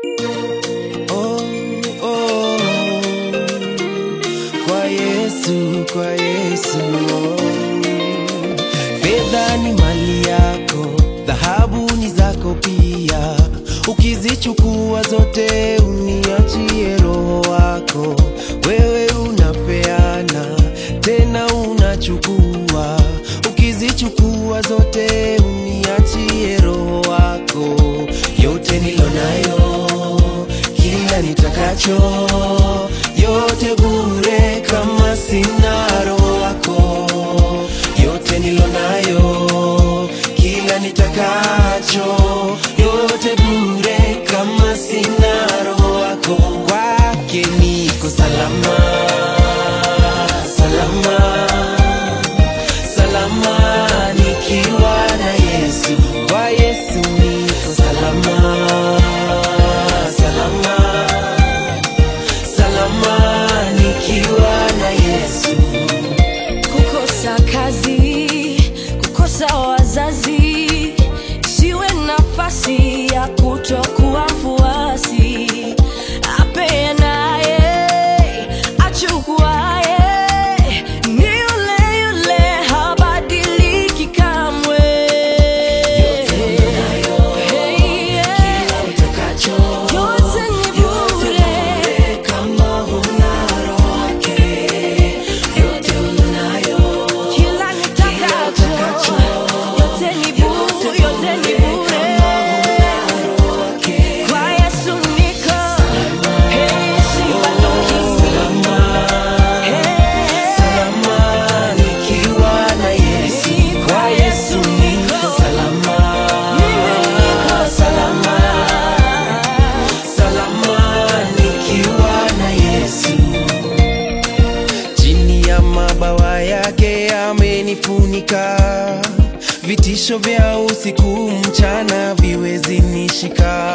Oh, oh, kwa Yesu, kwa Yesu. oh. Fedha ni mali yako, dhahabu ni zako pia. Ukizichukua zote uniachie roho wako. Wewe unapeana tena unachukua. Ukizichukua zote uniachie roho wako. Yote nilo nayo, kila nitakacho, yote bure kama sina roho wako. Yote nilo nayo, kila nitakacho, yote bure kama sina roho wako. Kwake niko salama, salama, salama nikiwa na Yesu. Kwa Yesu niko salama, salama, salama nikiwa na Yesu. kukosa kazi, kukosa wazazi, siwe nafasi ya kutokuwa mfuasi. Apeanaye, achukuaye, ni yule yule, habadiliki kamwe. Hey, yeah. Yote ni bure. Kila nitakacho, yote ni bure, yote ni bure. Kwa Yesu niko, hey, sibanduki. Hey, Salama nikiwa na Yesu. Kwa Yesu niko salama. mimi niko Salama, salama nikiwa na Yesu. Chini ya mabawa yake amenifunika, vitisho vya usiku mchana viwezi nishika.